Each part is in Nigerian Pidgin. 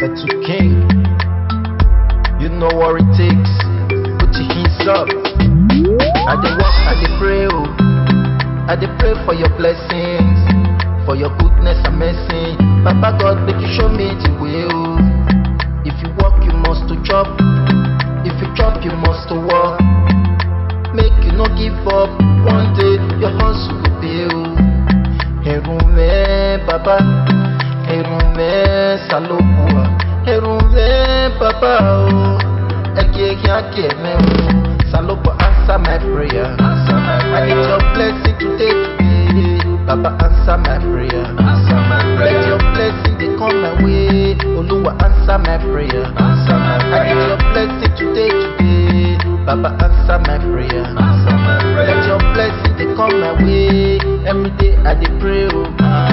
Metal King. You know what it takes. Put your hands up. I dey walk, I dey pray, oh. I dey pray for your blessings, for your goodness and mercy. Papa God, make you show me the way, oh. If you walk, you must to chop. If you chop, you must to walk. Make you no give up. One day your hustle will pay, oh. Herume Baba, Herume Salopua, Herume Baba, oh. Eke yake me, oh. Salopo answer my prayer. Answer my I need prayer. your blessing today, today. Baba answer my prayer. Answer my Let prayer. your blessing they come my way. Oluwa answer my prayer. Answer my I need your prayer. blessing today, today. Baba answer my prayer. Answer my Let prayer. your blessing they come my way. Every day I dey pray, oh.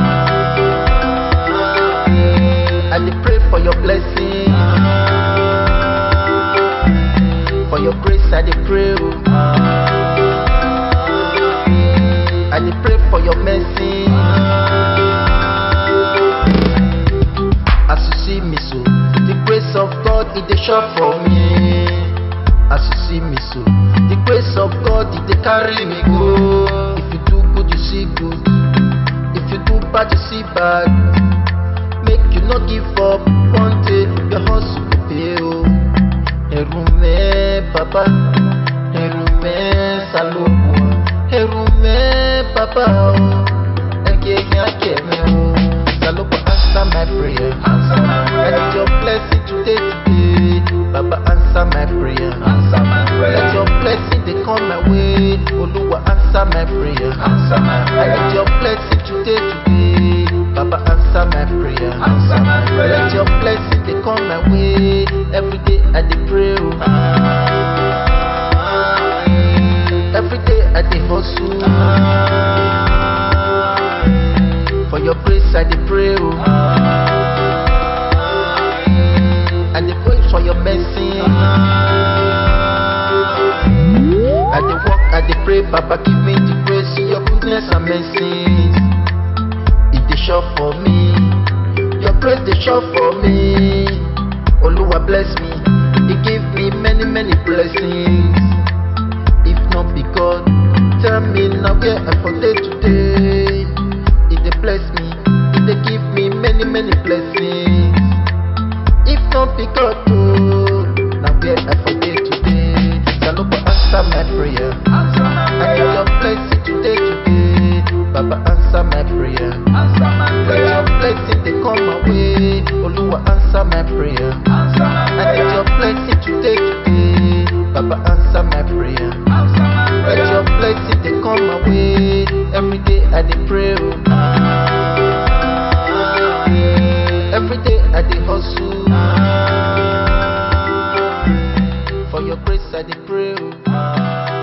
I dey pray for your blessing, for your grace. I dey pray, oh. I dey pray for your mercy. As you see me so, the grace of God it dey shop for me. As you see me so, the grace of God it dey carry me go. If you do good, you see good. If you do bad, you see bad. Make you not give up. One day your hustle go pay. Oh. Erume Baba, Erume Salopua, Erume Baba, oh. Eke yake me oh. Salopo answer my prayer. Answer my I prayer. need your blessing today, today. Baba answer my prayer. Answer my Let your prayer. blessing they come my way. Oluwa answer my prayer. Answer my I prayer. need your blessing today, today. Baba answer my prayer. Answer my prayer. Let your blessing they come my way. Every day I dey pray. Oh. Every day I dey hustle. For your grace I dey pray. Oh. I dey pray for your mercy. I dey walk, I dey pray, Papa give me the grace, your goodness and mercy. It dey sure for me, your grace dey sure for me. Oluwa bless me, He give me many many blessings. If not be God, tell me now where I for dey today. He dey bless me, He dey give me many many blessings. If not be God, oh, now where I for dey today. Salopo answer my prayer. Answer my I need your prayer. blessing today, today. Baba answer my prayer. Answer my Let your prayer. blessing they come my way. Oluwa answer my prayer. Answer my I need your prayer. blessing today, today. Baba answer my prayer. Answer my Let your prayer. blessing they come my way. Every day I dey pray. oh. Every day I dey hustle. For your grace I dey pray. oh.